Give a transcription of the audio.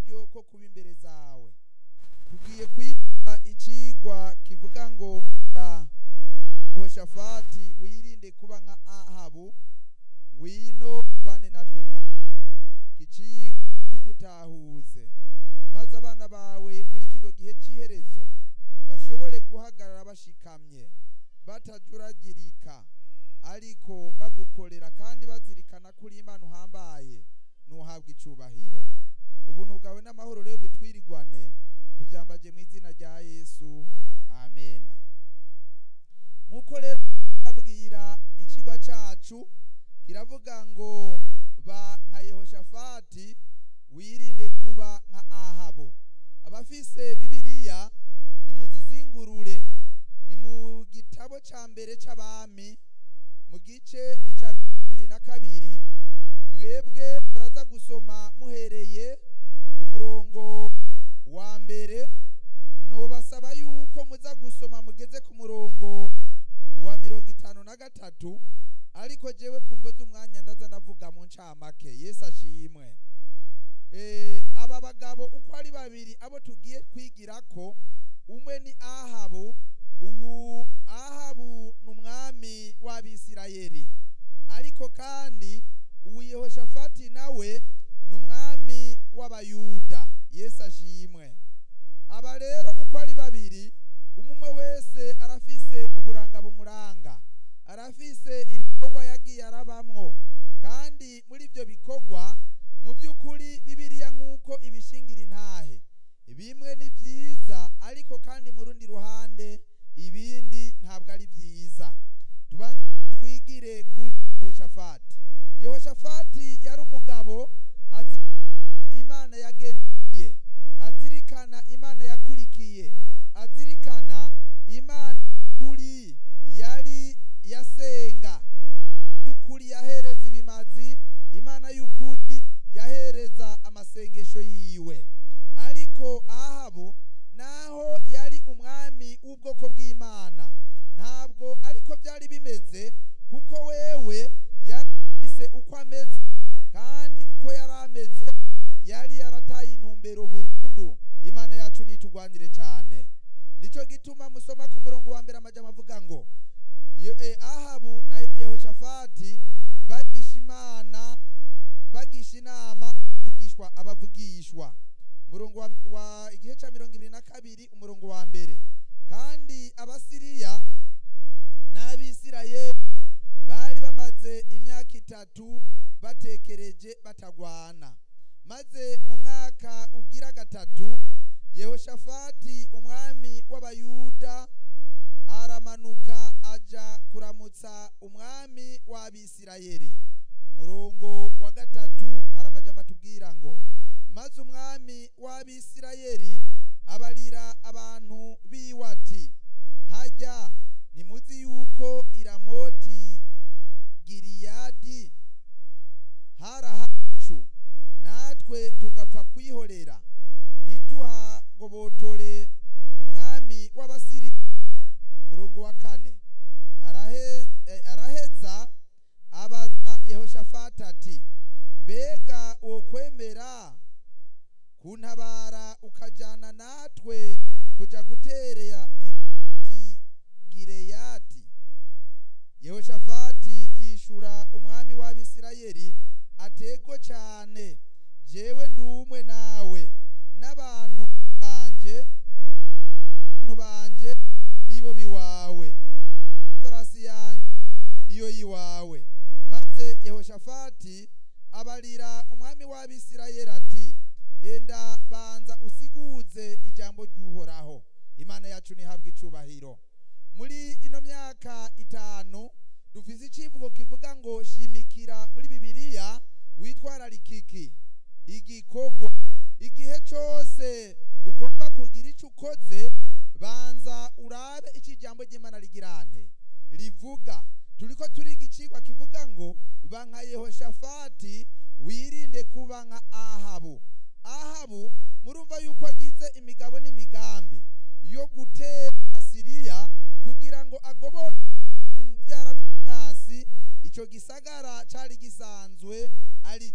akaryo ko kuba imbere zawe tugiye kwiga icigwa kivuga ngo ra hoshafati wirinde kuba nka ahabu ngwino bane natwe mwa gicigwa kidutahuze maze abana bawe muri kino gihe c'iherezo bashobore guhagarara bashikamye batajuragirika ariko bagukorera kandi bazirikana kuri imana uhambaye nuhabwa icubahiro ubuntu bwawe n'amahoro rero bitwirigwane tuvyambaje mu izina rya yesu amena nk'uko rero babwira ikigwa cacu kiravuga ngo ba nka yehoshafati wirinde kuba nka ahabu abafise bibiliya nimuzizingurure ni mu gitabo ca mbere c'abami mu gice ni ca bibiri na kabiri mwebwe muraza gusoma muhereye ku murongo wa mbere nobasaba yuko muza gusoma mugeze ku murongo wa mirongo itanu na gatatu ariko jewe kumvo z'umwanya ndaza ndavuga mu ncamake yesu ashimwe Eh, aba bagabo uko ari babiri abo tugiye kwigirako umwe ni ahabu ubu ahabu ni umwami w'abisirayeli ariko kandi ubu yehoshafati nawe ni umwami w'abayuda yesu ashimwe aba rero uko ari babiri umwe wese arafise uburanga bumuranga arafise ibikorwa yagiye arabamwo kandi muri ibyo bikorwa mu by'ukuri bibiliya nk'uko ibishingira intahe bimwe ni byiza ariko kandi mu rundi ruhande ibindi ntabwo ari byiza tubanze twigire kuri yehoshafati yehoshafati yari umugabo azi imana yagendeye azirikana imana yakurikiye azirikana imana kuri yari yasenga y'ukuri yahereza ibimazi imana y'ukuri yahereza amasengesho yiwe ariko ahabu naho yari umwami w'ubwoko bw'imana ntabwo ariko byari bimeze kuko wewe yarafise uko ameze kandi uko yari ameze yari yarataye intumbero burundu imana yacu nitugwanire cyane nico gituma musoma ku murongo wa mbere amajambo avuga ngo Ye- eh, ahabu na yehoshafati bagisha imana bagisha inama abavugishwa abavugishwa umurongo wa, wa igihe ca mirongo ibiri na kabiri umurongo wa mbere kandi abasiriya n'abisirayeli bari bamaze imyaka itatu batekereje batagwana maze mu mwaka ugira gatatu yehoshafati umwami w'abayuda aramanuka aja kuramutsa umwami w'abisirayeli murongo wa gatatu hari amajambo atubwira ngo maze umwami w'abisirayeli abarira abantu biwe ati hajya ntimuzi yuko iramoti giriyadi hari ahacu natwe tugapfa kwihorera ntituhagobotore umwami w'abasiri umurongo wa kane arahe- eh, araheza abaza yehoshafati ati mbega wokwemera kuntabara ukajana natwe kuja guterera i gireyadi yehoshafati yishura umwami w'abisirayeli atego cyane jewe ndumwe nawe n'abantu banje abantu banje nibo biwawe farasi yanjye niyo yiwawe maze yehoshafati abarira umwami w'abisirayeli ati enda banza usiguze ijambo ry'uhoraho imana yacu ntihabwe icubahiro muri ino myaka itanu dufise icivugo kivuga ngo shimikira muri bibiliya witwararikiki igikorwa igihe cose ugomba kugira ico ukoze banza urabe ico ijambo ry'imana rigirante rivuga turiko turiga icigwa kivuga ngo ba nka yehoshafati wirinde kuba nka ahabu ahabu murumva yuko agize imigabo n'imigambi yo gutera siriya kugira ngo agobote mu byara by'umwasi ico gisagara cari gisanzwe ari